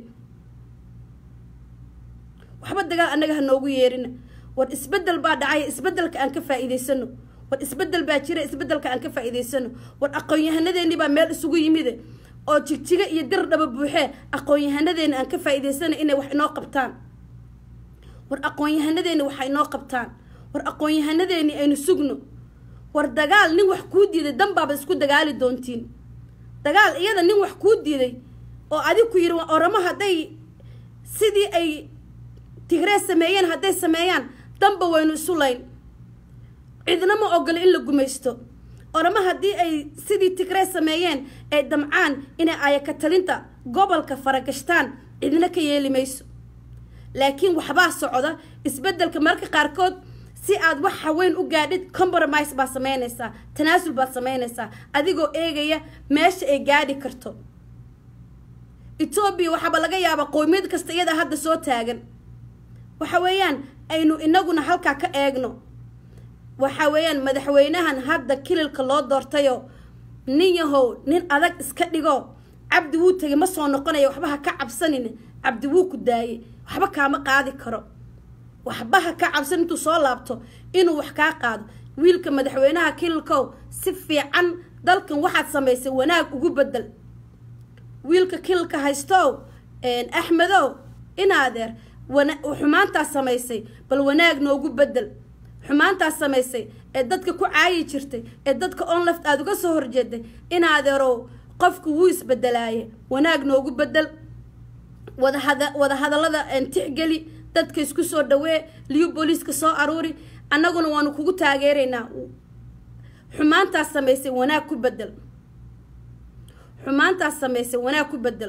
waxba dagaal annaga ha noogu yeerina war isbedel baa dhacay isbedelka aan ka faa'iidaysano war isbedel baa jira isbedelka aan ka faa'iidaysano war aqoon-yahanadeenii baa meel isugu yimide oo jigjiga iyo dir dhaba buuxee aqoon-yahanadeena aan ka faa'iidaysana inay wax inoo qabtaan war aqoon-yahanadeeni waxa inoo qabtaan war aqoon-yahanadeeni aynu sugno war dagaal nin wax kuu diiday danbaaba isku dagaali doontiin dagaal iyada nin wax kuu diiday oo adig ku yidhi oramo hadday sidii ay tigree sameeyeen hadday sameeyaan danba waynu isu layn cidna ma ogolo in la gumaysto oramo haddii ay sidii tigree sameeyeen ay damcaan inay ayakatalinta gobolka faragashtaan cidna ka yeeli mayso laakiin waxbaa socda isbedelka mararka qaarkood si aad wax haweyn u gaadhid compromise baad sameynaysaa tanaasul baad sameynaysaa adigoo eegaya meesha ay gaadhi karto etoobiya waxaaba laga yaabaa qowmiyad kasta iyadaa hadda soo taagan waxa weeyaan aynu inaguna halkaa ka eegno waxa weeyaan madaxweynahan hadda kililka loo doortayo nin yahow nin adag iska dhigo cabdi wuu tegay ma soo noqonaya waxba ha ka cabsanin cabdi wuu ku daayey waxba kaama qaadi karo waxba ha ka cabsan intuu soo laabto inuu wax kaa qaado wiilka madaxweynaha kililkow si fiican dalkan waxaad samaysay wanaag ugu bedel wiilka kililka haystow axmedow inaadeer xumaantaas samaysay bal wanaag noogu bedel xumaantaas samaysay ee dadka ku caayi jirtay ee dadka onleft aada uga soo horjeeday inaadeerow qofku wuu isbedelaaye wanaag noogu bedel wadahada wada hadallada tixgeli dadka isku soo dhawee liyu booliiska soo aruuri annaguna waanu kugu taageeraynaa xumaantaas samaysay wanaag ku bedel xumaantaas samaysay wanaag ku bedel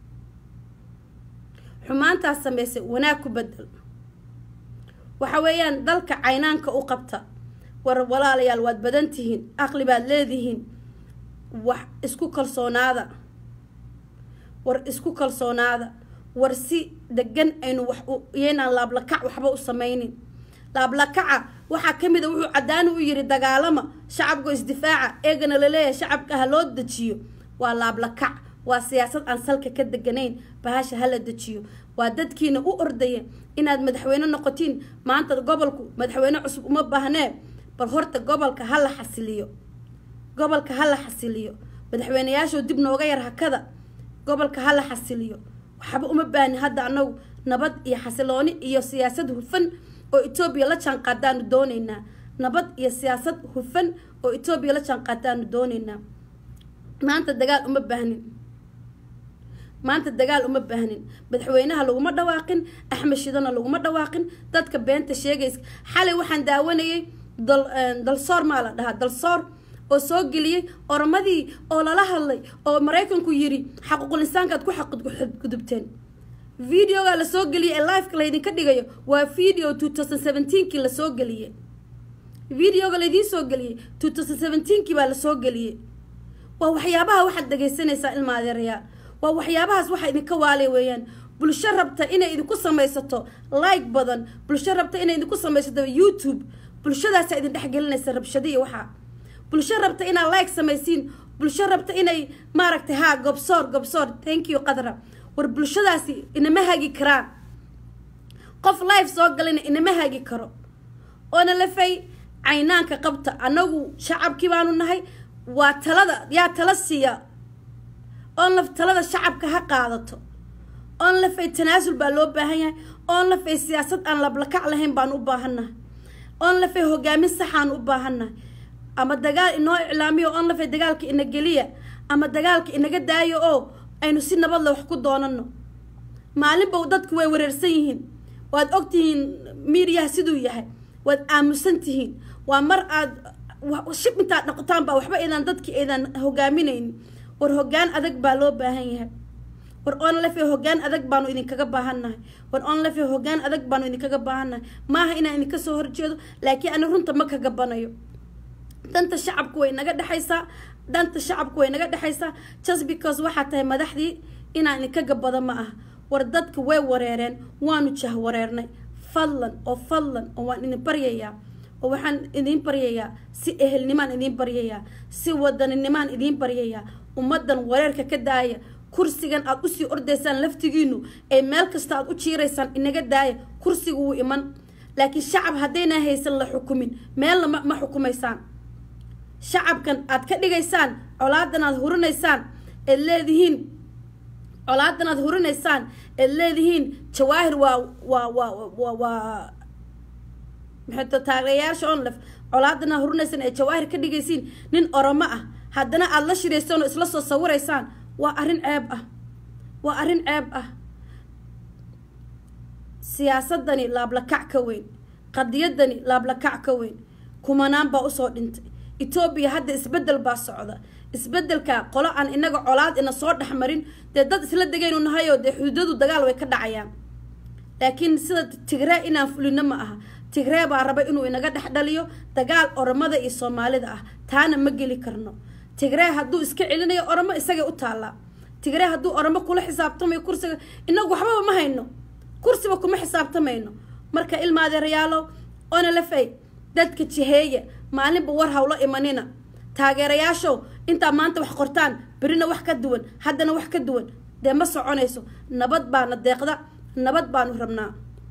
xumaantaas samaysay wanaag ku bedel waxa weeyaan dalka caynaanka u qabta war walaalayaal waad badan tihiin aqli baad leedihiin wax isku kalsoonaada war isku kalsoonaada war si degan aynu wax iyaynaan laablakac waxba u samaynin laablakaca waxaa ka mid a wuxuu caddaani u yidhi dagaalama shacabku isdifaaca eegana laleeyahay shacabka ha loo dejiyo waa laablakac waa siyaasad aan salka ka deganayn bahasha hala dejiyo waa dadkiina u ordaya inaad madaxweyne noqotiin maanta gobolku madaxweyne cusub uma baahnee bal horta gobolka hala xasiliyo gobolka hala xasiliyo madaxweyneyaashoo dib nooga yar hakada gobolka hala xasiliyo waxba uma baahni hadda anagu nabad iyo xasilooni iyo siyaasad hufan oo etoobiya la jaanqaadaanu dooneynaa nabad iyo siyaasad hufan oo etoobiya la jaanqaadaanu dooneynaa maanta dagaal uma baahnin maanta dagaal uma baahnin madaxweynaha laguma dhawaaqin axmed shidana laguma dhawaaqin dadka beenta sheegaysa xalay waxaan daawanayay dal dalsoor maa la dhahaa dalsoor oo soo geliyey oramadii oo lala hadlay oo maraykanku yiri xaquuqul insaankaad ku xadgudubteen videoga lasoo geliyay ee liveka laydinka dhigayo waa video two thousand seventeenkii lasoo geliyey videoga laydiin soo geliyey two thousand seventeenkii baa lasoo geliyey waa waxyaabaha waxaad dhagaysanaysaa ilma adeerayaal waa waxyaabahaas waxa idinka waalay weeyaan bulsho rabta inay idinku samaysato like badan bulsho rabta inay idinku samaysato youtube bulshadaasa idin dhexgelinaysa rabshadiiyo waxaa bulsho rabta inaad like samaysiin bulsho rabta inay maaragtay haa gobsoor gobsoor thank you qadra war bulshadaasi inama hagi karaan qof life soo galina inama hagi karo oona lafay caynaanka qabta annagu shacabkii baanu nahay waa talada yaa tala siiya onlaf talada shacabka ha qaadato onlafay tanaasul baa loo baahan yahay onlafay siyaasad aan lablakac lahayn baan u baahannahay onlafay hogaamin saxaan u baahannahay ama dagaal inoo iclaamiyo onlafay dagaalka ina geliya ama dagaalka inaga daayo oo aynu si nabadle wax ku doonano maalinba dadku way wareersan yihiin waad ogtihiin miidiyaha siduu yahay waad aamusan tihiin waa mar aad shib intaad dhaqotaan baa waxba aydan dadkii aydan hogaaminaynin war hoggaan adag baa loo baahan yahay war onlefe hoggaan adag baanu idinkaga baahannahay war onlefe hoggaan adag baanu idinkaga baahannahay maaha inaan idinka soo horjeedo laakiin ani runta ma kaga banayo danta shacabku way naga dhexaysaa danta shacabku way naga dhexaysaa just because waxaa tahay madaxdii inaan idinka gabado ma aha war dadka way wareereen waanu jah wareernay fadlan oo fadlan oo waan idin baryayaa oo waxaan idiin baryayaa si ehelnimaan idiin baryayaa si wadaninnimaan idiin baryayaa ummaddan wareerka ka daaya kursigan aad usii ordaysaan laftigiinu ee meel kasta aad u jiiraysaan inaga daaya kursiga wuu iman laakiin shacab haddayna haysan la xukumin meelna ma ma xukumaysaan shacabkan aad ka dhigaysaan colaadan aad hurinaysaan eed leedihiin colaadan aad hurinaysaan eed leedihiin jawaahir waa waa waa waa waa maxayto taageerayaasha onlef colaadan aad hurinaysaan ee jawaahir ka dhigaysiin nin oromo ah haddana aada la shiraysaan oo isla soo sawiraysaan waa arrin ceeb ah waa arrin ceeb ah siyaasadani laablakac ka weyn qadiyadani laablakac ka weyn kumanaan baa usoo dhintay etoobiya hadda isbedel baa socda isbedelka qolo aan inaga colaad ina soo dhexmarin dee dad isla degaynu nahayoo dee xuduudadu dagaal way ka dhacayaan laakiin sida tigree inaan fulino ma aha tigree baa raba inuu inaga dhex dhaliyo dagaal oromada iyo soomaalida ah taana ma geli karno tigree hadduu iska celinayo oromo isagay u taallaa tigree hadduu oromo kula xisaabtamayo kursiga inagu waxbaba ma hayno kursiba kuma xisaabtamayno marka ilmaadeerayaalo ona lafay dadka jiheeya maalinba war hawlo imanina taageerayaashow intaa maanta wax qortaan berina wax ka duwan haddana wax ka duwan dee ma soconayso nabad baana deeqda nabad baanu rabnaa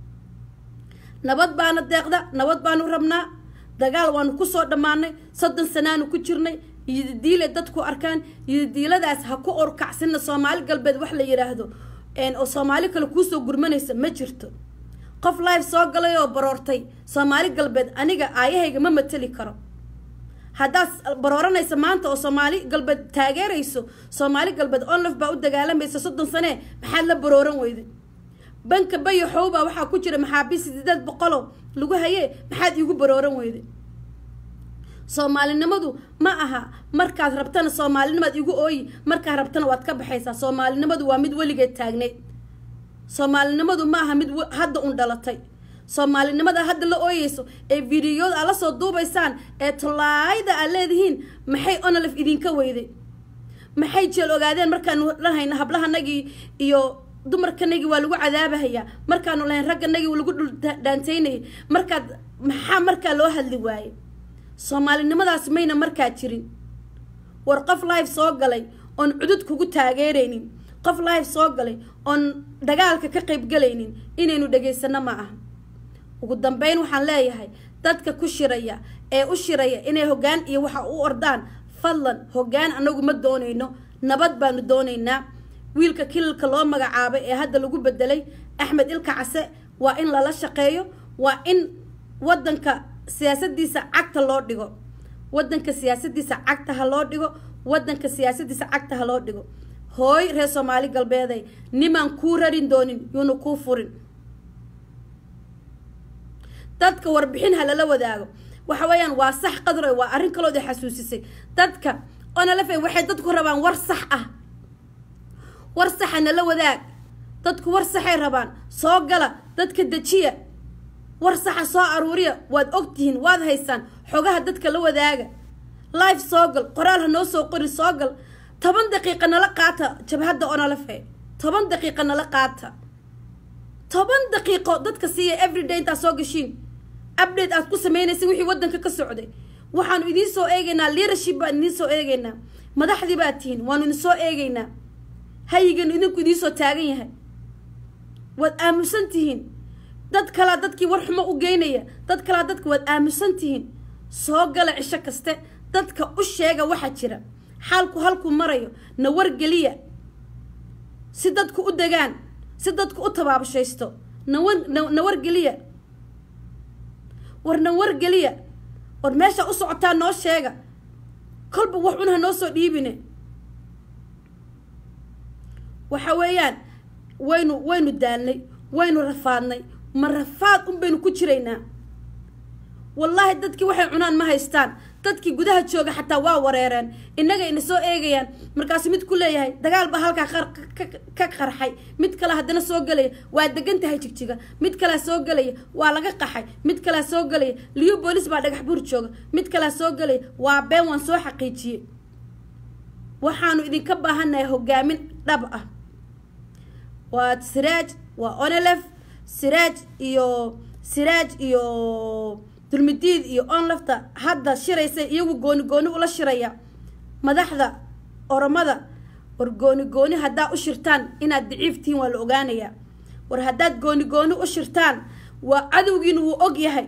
nabad baana deeqda nabad baanu rabnaa dagaal waanu kusoo dhammaanay soddon sanaanu ku jirnay iyodiile dadku arkaan iyodiiladaas ha ku orkacsina soomaali galbeed wax la yidhaahdo oo soomaali kale kuusoo gurmanaysa ma jirto qof live soo galay oo baroortay soomaali galbeed aniga aayahayga ma mateli karo haddaad barooranaysa maanta oo soomaali galbeed taageerayso soomaali galbeed onlaf baa u dagaalamaysa soddon sanee maxaad la barooran weyday banka bayaxow baa waxaa ku jira maxaabiis sideed boqolo lagu hayee maxaad iigu barooran weyday soomaalinimadu ma aha markaad rabtana soomaalinimaad igu ooyi markaad rabtana waad ka baxaysaa soomaalinimadu waa mid weligeed taagneyd soomaalinimadu ma aha mid hadda un dhalatay soomaalinimada hadda la ooyeyso ee videoyada aad la soo duubaysaan ee tolaayda aad leedihiin maxay onolef idinka weyday maxay jeel ogaadeen markaanu dhahayna hablahanagii iyo dumarkanagii waa lagu cadaabahayaa markaanu lahayn ragganagii lagu dhul dhaantaynayay markaad maxaa markaa loo hadli waayey soomaalinimadaas mayna markaa jirin war qof live soo galay oon cudud kugu taageeraynin qof live soo galay oon dagaalka ka qaybgalaynin inaynu dhegaysano ma aha ugu dambeyn waxaan leeyahay dadka ku shiraya ee u shiraya inay hoggaan iyo waxa u ordaan fadlan hoggaan anagu ma doonayno nabad baanu doonaynaa wiilka kilalka loo magacaabay ee hadda lagu bedelay axmed ilka case waa in lala shaqeeyo waa in wadanka siyaasadiisa cagta loo dhigo wadanka siyaasadiisa cagta ha loo dhigo wadanka siyaasadiisa cagta ha loo dhigo hooy reer soomaali galbeeday nimaan kuu rarin doonin yuuna kuu furin dadka warbixin ha lala wadaago waxa weeyaan waa sax qadroy waa arrin kalood ay xasuusisay dadka onalafey waxay dadku rabaan war sax ah war saxa nala wadaag dadku war saxay rabaan soo gala dadka dejiya war saxa soo aruuriya waad ogtihiin waad haysaan xogaha dadka la wadaaga live soo gal qoraal ha noo soo qori soo gal toban daqiiqa nala qaata jabhadda onalafe toban daqiiqa nala qaata toban daqiiqo dadka siiya everyday intaad soo gashiin update aad ku sameynaysa wixii wadanka ka socday waxaanu idiin soo eegaynaa leadership baan idiin soo eegaynaa madaxdii baad tihiin waanu idin soo eegaynaa hayiganu idinku idiin soo taagan yahay waad aamusan tihiin dad kalaa dadkii war xumo u geynaya dad kalaa dadka waad aamusan tihiin soo gala cisho kaste dadka u sheega waxa jira xaalku halku marayo na wargeliya si dadku u degaan si dadku u tabaabashaysto nawa na wargeliya war na wargeliya war meesha u socotaa noo sheega kolba wax un ha noo soo dhiibine waxa weeyaan waynu waynu daalnay waynu rafaadnay ma rafaad un baynu ku jiraynaa wallaahi dadkii waxay cunaan ma haystaan dadkii gudaha jooga xataa waa wareereen innaga ina soo eegayaan markaasu mid ku leeyahay dagaal baa halkaa ka qarxay mid kale haddana soo gelaya waa degan tahay jigjiga mid kalea soo gelaya waa laga qaxay mid kalea soo gelaya liyo boolis baa dhagax buur jooga mid kalea soo gelaya waa been waan soo xaqiijiyey waxaanu idinka baahannahay hogaamin dhab ah waa siraaj waa onelef siraaj iyo siraaj iyo dulmidiid iyo onlafta hadda shiraysa iyagu gooni gooni ula shiraya madaxda oromada war gooni gooni haddaa u shirtaan inaad daciif tihiin waa la ogaanayaa war haddaad gooni gooni u shirtaan waa cadowgiina wuu og yahay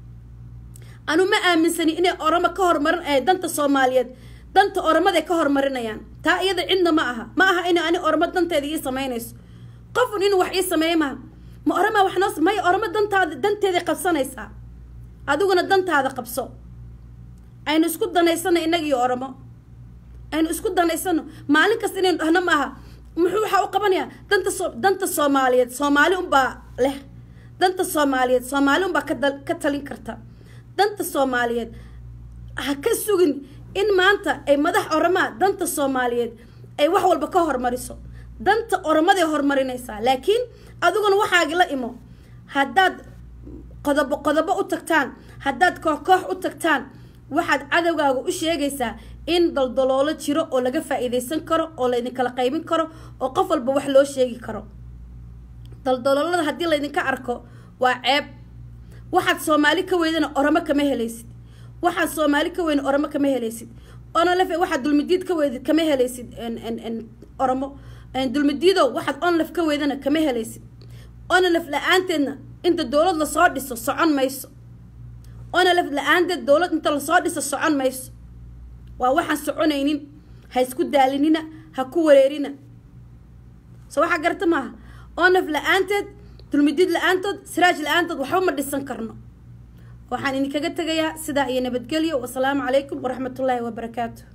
anu ma aaminsani inay oromo ka hormarin danta soomaaliyeed danta oromada ka hormarinayaan taa iyada cidna ma aha ma aha in ani oromo danteeda ii samaynayso qofun inuu wax ii sameeya maha ma oroma wax noo maya oromo dantaada danteeday qabsanaysaa adiguna dantaada qabso aynu isku danaysano innaga iyo oromo aynu isku danaysano maalin kasta inaynu dhahno maaha muxuu waxaa u qabanayaa danta so danta soomaaliyeed soomaali unbaa leh danta soomaaliyeed soomaali unbaa ka ka talin karta danta soomaaliyeed ha ka sugin in maanta ay madax oromaa danta soomaaliyeed ay wax walba ka hormariso danta oromaday horumarinaysaa laakiin adiguna waxaagi la imo haddaad qodobo qodobo u tagtaan haddaad koox koox u tagtaan waxaad cadowgaaga u sheegaysaa in daldaloolo jiro oo laga faa-iideysan karo oo laydinkala qaybin karo oo qof walba wax loo sheegi karo daldaloolada haddii laydinka arko waa ceeb waxaad soomaali ka weydana oromo kama helaysid waxaad soomaali ka weyna oromo kama helaysid onalefe waxaad dulmidiid ka weydid kama helaysid oromo dulmidiidow waxaad onlef ka weydana kama helaysid onalef la-aanteedna inta dowlad lasoo dhiso socon mayso onalef la-aanteed dowlad inta lasoo dhiso socon mayso waa waxaan soconaynin ha isku daalinina ha ku wareerina so waxaa garta maaha onalef la-aanteed dulmidiid la-aantood siraaj la-aantood waxba ma dhisan karno waxaan idinkaga tegayaa sidaa iyo nabadgelyo wasalaamu calaykum waraxmatullaahi wabarakaatu